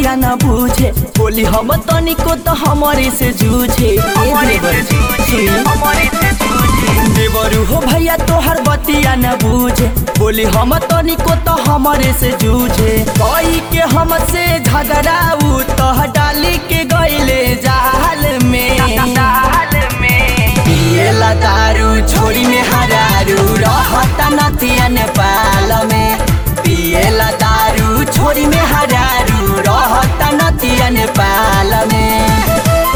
बतिया न बूझे बोली हम तनिको तो हमारे से जूझे ए देवर जी, सुनी। देवरू हो भैया तोहर बतिया न बूझे बोली हम तनिको तो हमारे से जूझे कोई के हमसे झगड़ाऊ तो डाली के गईले जाल में पिएला दारू छोरी में हरारू रहता नतिया नेपाल में पिएला दारू छोरी में हरारू रहता नतिया नेपाल में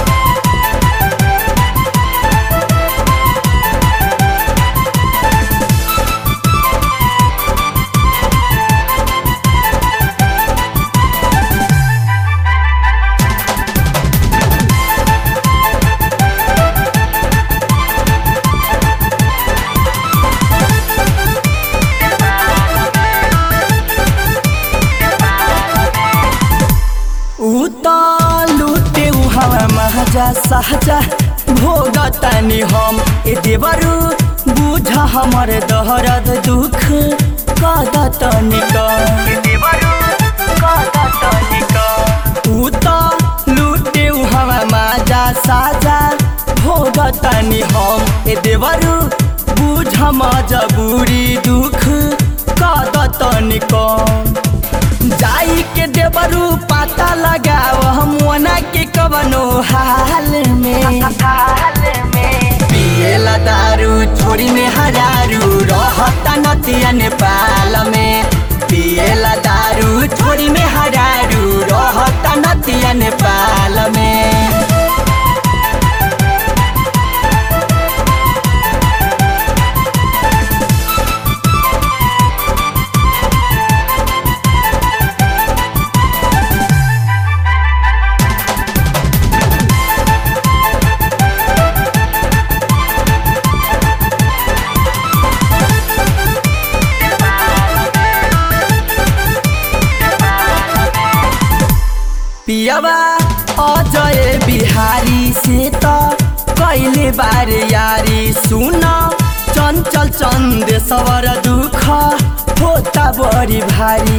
उता लुटे हवा महजा सहजा भोगतानी हम ए देवरू बुझ हमर दहरद दुख कदतनी उता लुटे हवा माजा साजा भोगतानी हम ए देवरू बुझ मजबूरी दुख कदतनी कम जाई के देवरू पाता लगाव हम वना के कवनो हाल में पिएला दारू छोरी में हजारू रहता नतिया नेपाल में पिएला दारू छोरी में हजारू रहता नतिया नेपाल में पियावा अजय बिहारी से त कैले बारे यारी सुन चञ्चल चन्द सवर दुख होता बढी भारी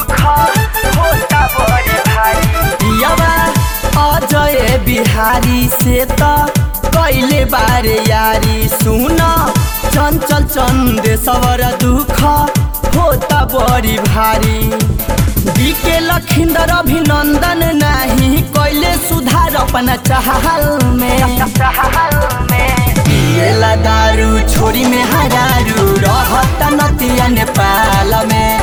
पियावा अजय बिहारी से त कैले बारे यारी सुन चञ्चल चन्द सवर दुख होता बढी भारी बीके लखिंदर अभिनंदन नाही कैले सुधार अपना चाहल में पिएला दारू छोरी में हरारू रहता नतिया नेपाल में